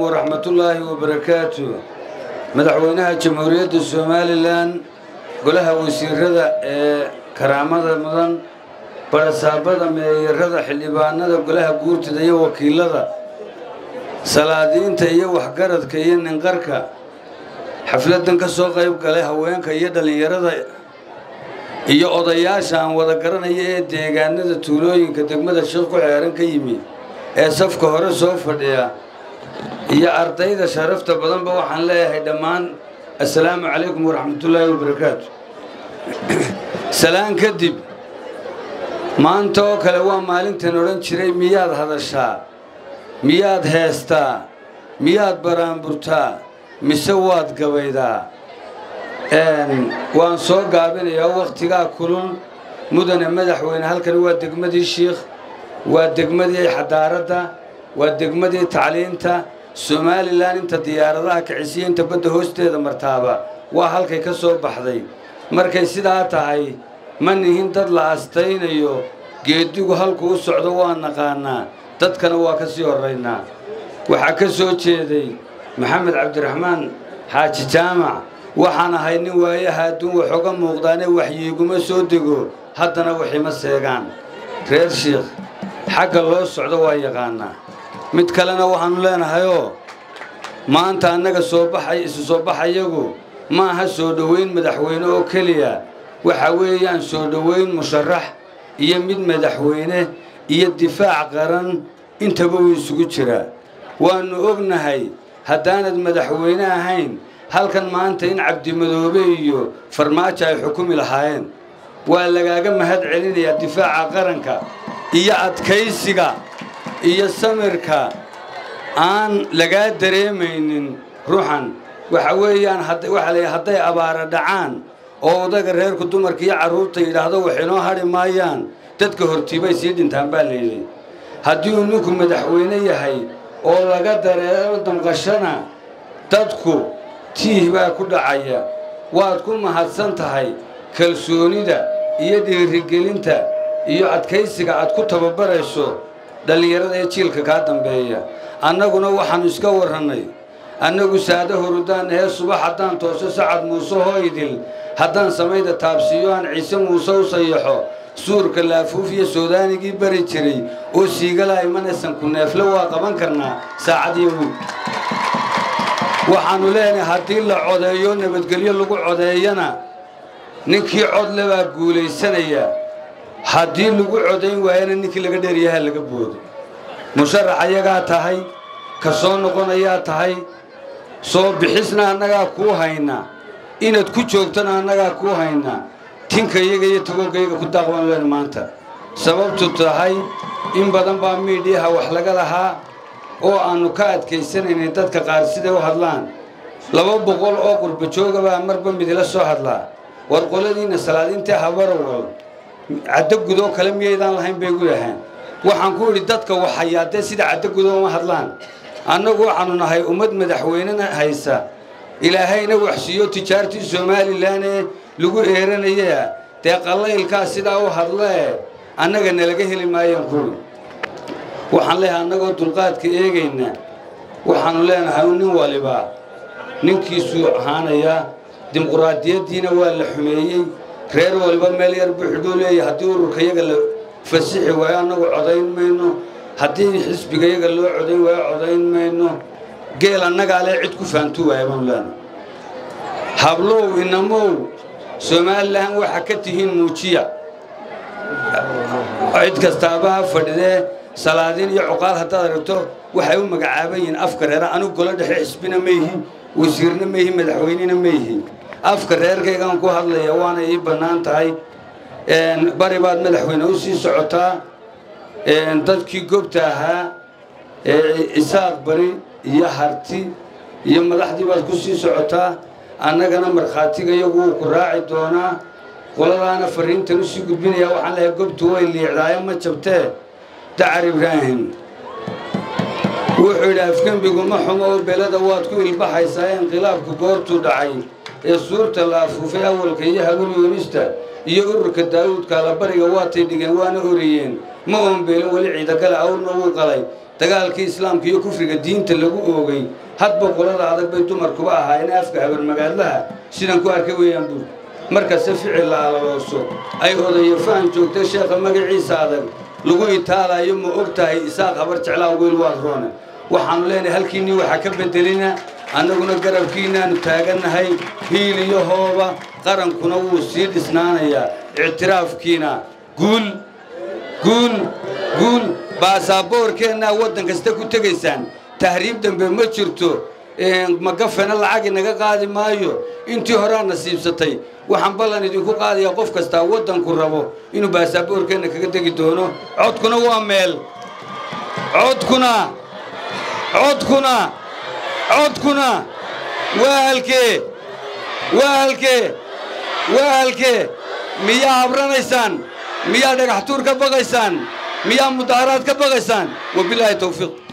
waraxmatullaahi wabarakaatu madaxweynaha jamhuuriyadda somalilan golaha wasiirada ee karaamada mudan barasaabada meeyarada xildhibaanada golaha guurtida iyo wakiilada salaadiinta iyo waxgaradka iyo ninqarka xafladan ka soo qayb galay haweenka iyo dhallinyarada iyo odayaasha aan wada garanaya ee deegaanada tuulooyinka degmada sheekh ku xeeran ka yimi ee safka hore soo fadhiya iyo ardayda sharafta badanba waxaan leeyahay dhammaan assalaamu calaykum waraxmatullaahi wabarakaatu salaan kadib maanta oo kale waa maalintan odhan jiray miyaad hadashaa miyaad heestaa miyaad baraanburtaa mise waad gabaydaa waan soo gaabinayaa wakhtigaa kulul mudane madaxweyne halkani waa degmadii shiikh waa degmadii xadaaradda waa degmadii tacliinta somalilan inta diyaaradaha kicisiya inta badda hoosteeda martaaba waa halkay ka soo baxday markay sidaa tahay ma nihin dad la astaynayo geedigu halku u socdo waa naqaanaa dadkana waa ka sii horraynaa waxaa ka soo jeeday maxamed cabdiraxmaan xaaji jaamac waxaan ahay nin waayaha adduun waxooga muuqdaane waxyiiguma soo dego haddana waxima seegaan reer shiikh xagga loo socdo waa yaqaanaa mid kalena waxaannu leenahayoo maanta annaga soo baxay isu soo baxayagu ma aha soo dhowayn madaxweyne oo keliya waxa weeyaan soo dhowayn musharax iyo mid madaxweyne iyo difaac qaran intaba wuu isugu jiraa waannu ognahay haddaanad madaxweyne ahayn halkan maanta in cabdimadoobe iyo farmaajo ay xukumi lahaayeen waa lagaaga mahad celinayaa difaaca qaranka iyo adkaysiga iyo samirka aan lagaa dareemaynin ruuxan waxa weeyaan waxaa la hadday abaara dhacaan oo odaga reerku dumarka iyo carruurta yidhaahdo wax inoo hadhi maayaan dadka hortiibay sii dhintaan baa layidhi haddii uu ninku madaxweyne yahay oo laga dareero damqashana dadku tiih baa ku dhacaya waad ku mahadsan tahay kalsoonida iyo dhiirigelinta iyo adkaysiga aad ku tababarayso dhallinyarada ee jiilka kaa dambeeya annaguna waxaannu iska warrannay annagu saada horudaan ee subax haddaan tooso sacad muuse hooydil haddaan samayda taabsiiyo aan ciise muuse u sayaxo suurka laafuuf iyo soodaanigii bari jiray oo siigala imanaysan ku neefle waa qaban karnaa saacadiyo wiil waxaannu leenahay haddii la codeeyo nabadgelyo lagu codeeyana ninkii codle baa guulaysanaya haddii lagu codayn waayana ninkii laga dheeryaha laga boodo musharax ayagaa tahay ka soo noqonayaa tahay soo bixisna annagaa kuu haynaa inaad ku joogtana annagaa kuu haynaa tinka iyaga iyo tagoogayga ku daaqban leen maanta sababtu tahay in badan baa miidhiyaha wax laga lahaa oo aannu ka adkaysanaynay dadka qaar siday u hadlaan laba boqol oo qurbajoogabaa marba midila soo hadlaa war qoladiinna salaadiintii habarawal caddo gudoo kale miyaydaan lahayn bay gu yahaan waxaan ku idhi dadka waxayaa dee sida caddo gudoo uma hadlaan annagu waxaannu nahay ummad madaxweynena haysa ilaahayna waxsiiyo tijaartii somalilan ee lagu eeranaya dee qallaylkaa sidaa u hadlee annaga nalaga heli maayaan kuwi waxaan leeyahay annagoo dulqaadka eegayna waxaannu leenahay nin waliba ninkiisuu ahaanayaa dimuquraadiyaddiina waa la xumeeyey reer waliba meel yar buu xidhuu leeyahay haddii ururkayaga la fasixi waayo annagu codayn mayno haddii xisbigayaga loo codayn waayo codayn mayno geel annagaa lee cid ku faantu waaya baanu leenahay hablow inamow somalilan waxa ka tihiin muujiya cid kastaaba ha fadhidee salaadiin iyo cuqaal haddaad aragto waxay u magacaaban yihiin afka reera anigu golo dhexe xisbina ma yihi wasiirna ma yihi madaxweynena ma yihi afka reerkaygaan ku hadlaya waana ii bannaan tahay bari baad madaxweyne u sii socotaa dadkii gobta ahaa isaaq bari iyo harti iyo madaxdii baad ku sii socotaa annagana markhaatiga iyagu wuu ku raaci doonaa qoladaana fariintan u sii gudbinaya waxaan leehay gobtu way liicdaayo ma jabtee dacar ibraahim wuxuu yidhi afgembigu ma xumo oo belada waad ku ilbaxaysaa inqilaabku goortuu dhacay ee suurta la afuufay awalka iyo habul yuunista iyo ururka daa'uudka allabariga waatay dhigeen waana oriyeen ma oonbeelin weli ciidagale awrna wuu qalay dagaalkii islaamka iyo kufriga diinta lagu oogay hadba qolada adag bay dumarkuba ahaayeen afka habarmagaadlaha sidan ku arkay weeyaan buur markasta ficil la alalooso ay odayo fahan joogta sheekha magaciisa adag lagu itaalayo ma og tahay isaaq habar jeclaan weyl waad roone waxaannu leenahay halkiinnii waxaa ka beddelina annaguna garabkiinnaannu taagannahay hiil iyo hooba qarankuna wuu sii dhisnaanayaa ictiraafkiina guul guul guul baasaboorkeennaa waddan kasta ku tegaysaan tahriib dambe ma jirto magafena lacag inaga qaadi maayo intii horaa nasiibsatay waxaan ballan idinku qaadayaa qof kastaa waddanku rabo inuu baasaboorkeenna kaga tegi doono codkuna waa meel codkuna codkuna codkuna waa halkee waa halkee waa halkee miyaa habranaysaan miyaa dhagax tuur ka baqaysaan miyaa mudaaharaad ka baqaysaan wabilaahi tawfiiq